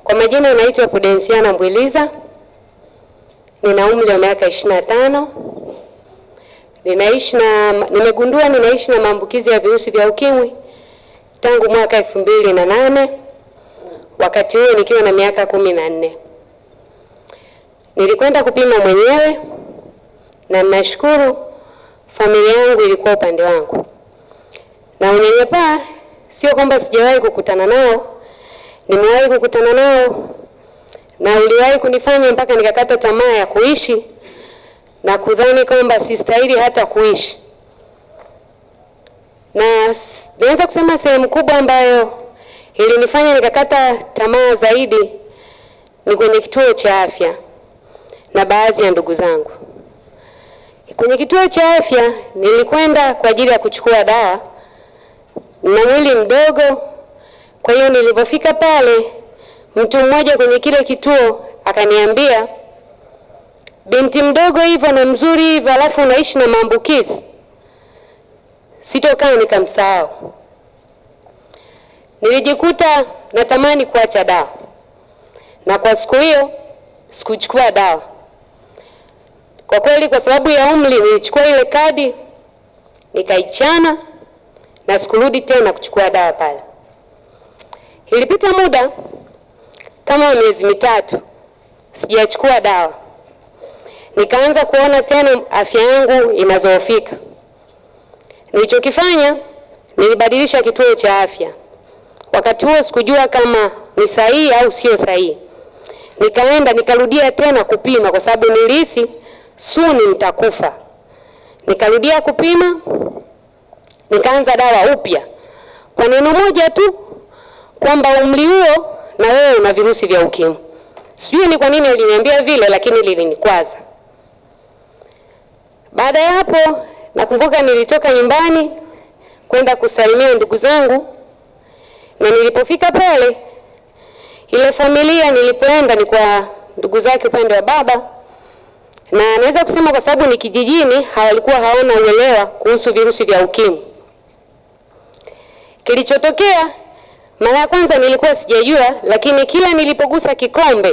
Kwa majina naitwa Pudensiana Mbwiliza, nina umri wa miaka 25. Ninaishi na nimegundua ninaishi na maambukizi ya virusi vya ukimwi tangu mwaka elfu mbili na nane wakati huo nikiwa na miaka kumi na nne. Nilikwenda kupima mwenyewe na nashukuru familia yangu ilikuwa upande wangu, na unyanyapaa sio kwamba sijawahi kukutana nao, nimewahi kukutana nao na uliwahi kunifanya mpaka nikakata tamaa ya kuishi na kudhani kwamba sistahili hata kuishi. Na naweza kusema sehemu kubwa ambayo ilinifanya nikakata tamaa zaidi ni kwenye kituo cha afya na baadhi ya ndugu zangu. Kwenye kituo cha afya nilikwenda kwa ajili ya kuchukua dawa na mwili mdogo. Kwa hiyo nilipofika pale, mtu mmoja kwenye kile kituo akaniambia, binti mdogo hivyo na mzuri hivyo, alafu unaishi na maambukizi. Sitokaa nikamsahau. Nilijikuta natamani kuacha dawa, na kwa siku hiyo sikuchukua dawa kwa kweli, kwa sababu ya umri, nilichukua ile kadi nikaichana na sikurudi tena kuchukua dawa pale. Ilipita muda kama miezi mitatu sijachukua dawa, nikaanza kuona tena afya yangu inazoofika. Nilichokifanya, nilibadilisha kituo cha afya. Wakati huo sikujua kama ni sahihi au sio sahihi. Nikaenda nikarudia tena kupima, kwa sababu nilihisi suni nitakufa. Nikarudia kupima, nikaanza dawa upya kwa neno moja tu kwamba umri huo na wewe una virusi vya ukimwi. Sijui ni kwa nini aliniambia vile, lakini lilinikwaza. Baada ya hapo, nakumbuka nilitoka nyumbani kwenda kusalimia ndugu zangu, na nilipofika pale, ile familia nilipoenda ni kwa ndugu zake upande wa baba, na naweza kusema kwa sababu ni kijijini, hawalikuwa hawana uelewa kuhusu virusi vya ukimwi. Kilichotokea mara ya kwanza nilikuwa sijajua, lakini kila nilipogusa kikombe,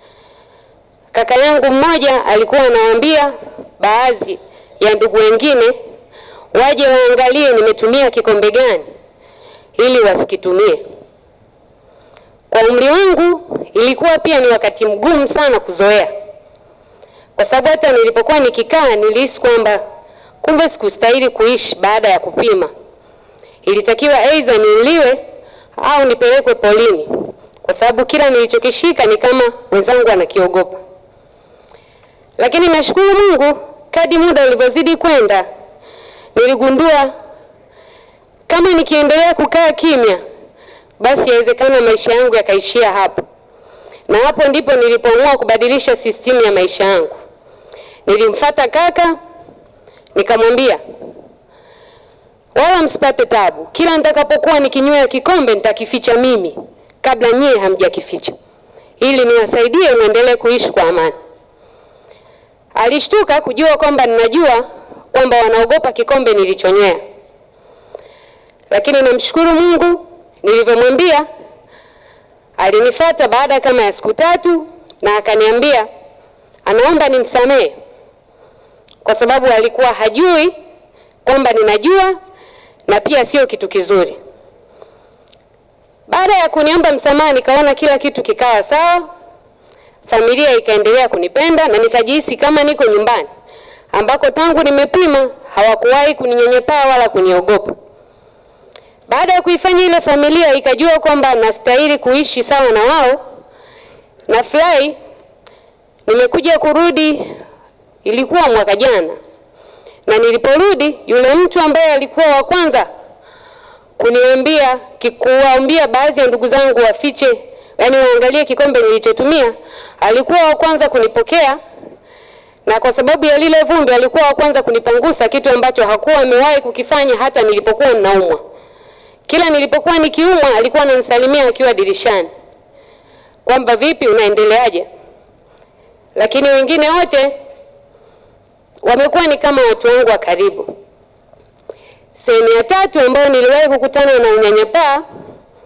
kaka yangu mmoja alikuwa anawaambia baadhi ya ndugu wengine waje waangalie nimetumia kikombe gani ili wasikitumie. Kwa umri wangu ilikuwa pia ni wakati mgumu sana kuzoea, kwa sababu hata nilipokuwa nikikaa nilihisi kwamba kumbe sikustahili kuishi baada ya kupima. Ilitakiwa aidha niuliwe au nipelekwe polini, kwa sababu kila nilichokishika ni kama wenzangu anakiogopa. Lakini nashukuru Mungu, kadi muda ulivyozidi kwenda, niligundua kama nikiendelea kukaa kimya, basi yawezekana maisha yangu yakaishia hapo, na hapo ndipo nilipoamua kubadilisha sistimu ya maisha yangu. Nilimfata kaka nikamwambia wala msipate tabu. Kila nitakapokuwa nikinywea kikombe nitakificha mimi kabla nyie hamjakificha, ili niwasaidie muendelee kuishi kwa amani. Alishtuka kujua kwamba ninajua kwamba wanaogopa kikombe nilichonywea, lakini namshukuru Mungu, nilivyomwambia alinifuata baada kama ya siku tatu na akaniambia anaomba nimsamehe kwa sababu alikuwa hajui kwamba ninajua na pia sio kitu kizuri. Baada ya kuniomba msamaha, nikaona kila kitu kikawa sawa, familia ikaendelea kunipenda na nikajihisi kama niko nyumbani ambako tangu nimepima hawakuwahi kuninyanyapaa wala kuniogopa. Baada ya kuifanya ile familia ikajua kwamba nastahili kuishi sawa na wao, nafurahi nimekuja kurudi, ilikuwa mwaka jana na niliporudi yule mtu ambaye alikuwa wa kwanza kuniambia kuwaambia baadhi ya ndugu zangu wafiche, yani waangalie kikombe nilichotumia, alikuwa wa kwanza kunipokea, na kwa sababu ya lile vumbi alikuwa wa kwanza kunipangusa, kitu ambacho hakuwa amewahi kukifanya hata nilipokuwa ninaumwa. Kila nilipokuwa nikiumwa alikuwa ananisalimia akiwa dirishani kwamba vipi, unaendeleaje? Lakini wengine wote wamekuwa ni kama watu wangu wa karibu. Sehemu ya tatu ambayo niliwahi kukutana na unyanyapaa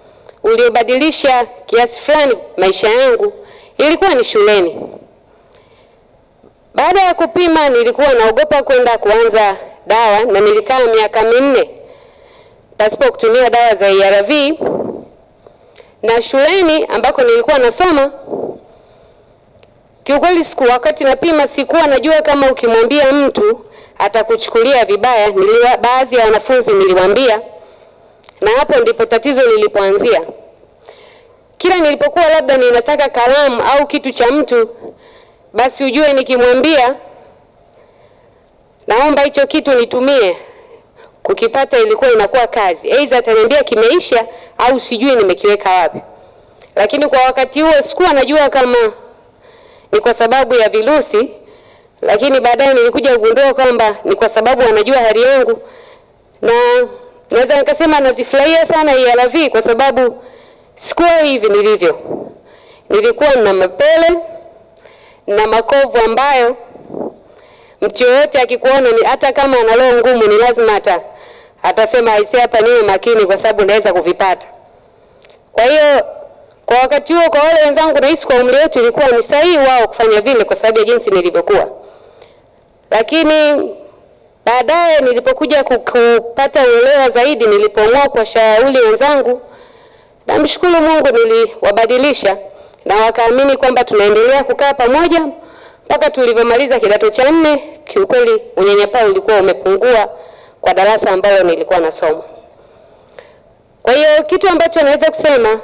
uliobadilisha kiasi fulani maisha yangu ilikuwa ni shuleni. Baada ya kupima, nilikuwa naogopa kwenda kuanza dawa na nilikaa miaka minne pasipo kutumia dawa za ARV, na shuleni ambako nilikuwa nasoma, kiukweli siku wakati napima sikuwa najua kama ukimwambia mtu atakuchukulia vibaya. Niliwa, baadhi ya wanafunzi niliwaambia, na hapo ndipo tatizo lilipoanzia. Kila nilipokuwa labda ninataka kalamu au kitu cha mtu, basi ujue nikimwambia naomba hicho kitu nitumie, kukipata ilikuwa inakuwa kazi. Aidha ataniambia kimeisha au sijui nimekiweka wapi. Lakini kwa wakati huo sikuwa najua kama ni kwa sababu ya virusi, lakini baadaye nilikuja kugundua kwamba ni kwa sababu wanajua hali yangu, na naweza nikasema nazifurahia sana ARV kwa sababu sikuwa hivi nilivyo. Nilikuwa na mapele na makovu ambayo mtu yoyote akikuona ni hata kama ana roho ngumu ni lazima hata atasema aisee, hapa niwe makini kwa sababu naweza kuvipata. Kwa hiyo kwa wakati huo, kwa wale wenzangu, nahisi kwa umri wetu ilikuwa ni sahihi wao kufanya vile kwa sababu ya jinsi nilivyokuwa, lakini baadaye nilipokuja kupata uelewa zaidi, nilipoamua kuwashauri wenzangu, namshukuru Mungu niliwabadilisha na wakaamini kwamba tunaendelea kukaa pamoja mpaka tulivyomaliza kidato cha nne. Kiukweli unyanyapaa ulikuwa umepungua kwa darasa ambalo nilikuwa nasoma. Kwa hiyo kitu ambacho naweza kusema,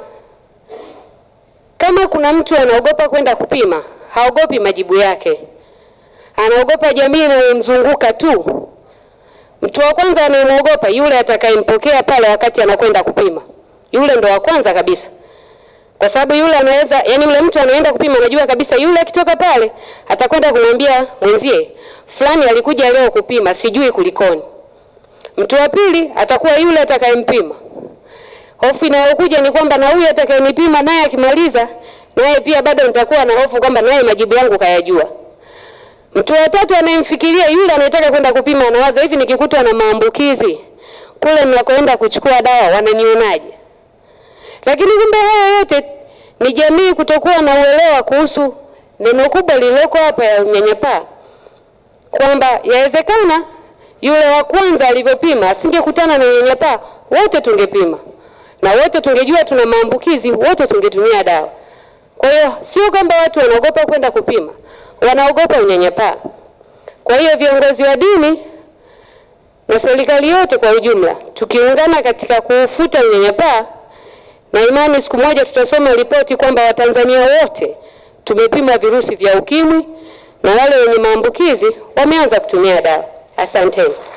kama kuna mtu anaogopa kwenda kupima, haogopi majibu yake, anaogopa jamii inayomzunguka tu. Mtu wa kwanza anayemwogopa yule atakayempokea pale wakati anakwenda kupima, yule ndo wa kwanza kabisa kwa sababu yule anaweza yani, yule mtu anaenda kupima, anajua kabisa yule akitoka pale atakwenda kumwambia mwenzie fulani alikuja leo kupima, sijui kulikoni. Mtu wa pili atakuwa yule atakayempima. Hofu inayokuja ni kwamba na huyu atakayenipima naye akimaliza, naye pia bado nitakuwa na hofu kwamba naye majibu yangu kayajua. Mtu wa tatu anayemfikiria yule anayetaka kwenda kupima, anawaza hivi, nikikutwa na maambukizi kule ninakoenda kuchukua dawa wananionaje? Lakini kumbe haya yote ni jamii kutokuwa na uelewa kuhusu neno kubwa lililoko hapa ya unyanyapaa, kwamba yawezekana yule wa kwanza alivyopima asingekutana na unyanyapaa, wote tungepima na wote tungejua tuna maambukizi, wote tungetumia dawa. Kwa hiyo sio kwamba watu wanaogopa kwenda kupima, wanaogopa unyanyapaa. Kwa hiyo viongozi wa dini na serikali yote kwa ujumla, tukiungana katika kuufuta unyanyapaa na imani siku moja tutasoma ripoti kwamba Watanzania wote tumepima virusi vya ukimwi na wale wenye maambukizi wameanza kutumia dawa. Asanteni.